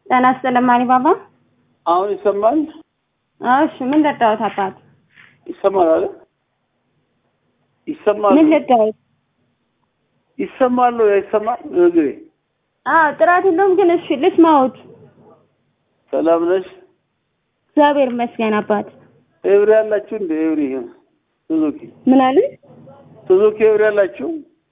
ጤና ይስጥልኝ ማሪ ባባ። አሁን ይሰማል? እሺ ምን ልርዳዎት አባት? ይሰማል አለ ይሰማል ምን ልርዳዎት? ይሰማል ነው አይሰማም? እግሬ አዎ ጥራት የለውም ግን እሺ ልስማዎት። ሰላም ነሽ? እግዚአብሔር ይመስገን አባት። ኤብሪ ያላችሁ እንደ ኤብሪ ሱዙኪ ምን አለ? ሱዙኪ ኤብሪ ያላችሁ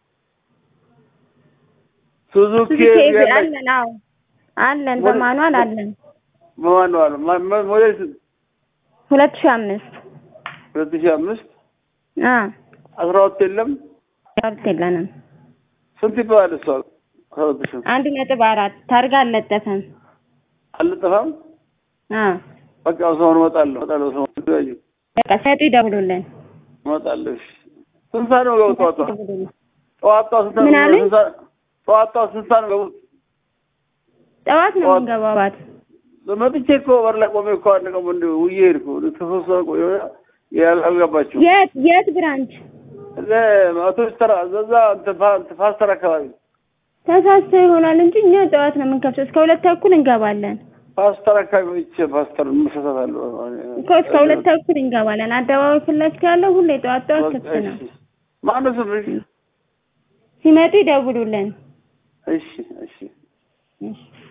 ሱዙኪ ሱዙኪ ኤብሪ ኤብሪ ያላችሁ አለን። አዎ አለን፣ በማኑዋል አለን። በማንዋል ሞዴል ስንት? ሁለት ሺህ አምስት ሁለት ሺህ አምስት አ አስራ ሁለት የለም ያሉት የለንም። ስንት ይባላል እሷ? አስራ ሁለት ሺህ አንድ ነጥብ አራት ታርጋ አልለጠፈም። አልጠፋም። አ በቃ ሰውን እመጣለሁ እመጣለሁ ሰውን ተያዩ በቃ ሰጡ ይደውሉልን። እመጣለሁ። እሺ ስንት ሰዓት ነው ገቡት? ጠዋት ይደውሉልን። ጠዋት ጠዋት ስንት ሰዓት ምን ነው? አለኝ? ስንት ሰዓት- ጠዋት ጠዋት ስንት ሰዓት ነው ገቡት? ጠዋት ነው ጠዋት- የምንገባው አባት። መጥቼ እኮ በር ላይ ቆሜ እኮ አንድ ቀን እንደ ውዬ ሄድኩ። ተሰብሰበ ቆየ ያል- አልገባችሁም። የት የት ብራንች? አውቶቡስ ተራ እዛ እንትን ፋ- እንትን ፓስተር አካባቢ ተሳስተው ይሆናል እንጂ እኛ ጠዋት ነው የምንከፍተው። እስከ ሁለት ተኩል እንገባለን ፓስተር አካባቢ መጥቼ ፓስተር መሰሳታለሁ። እኮ እስከ ሁለት ተኩል እንገባለን። አደባባይ ፊት ለፊት ያለው ሁሌ ጠዋት ጠዋት ክፍት ነው። ማነው ስምሽ? ሲመጡ ይደውሉልን። እሺ እሺ እሺ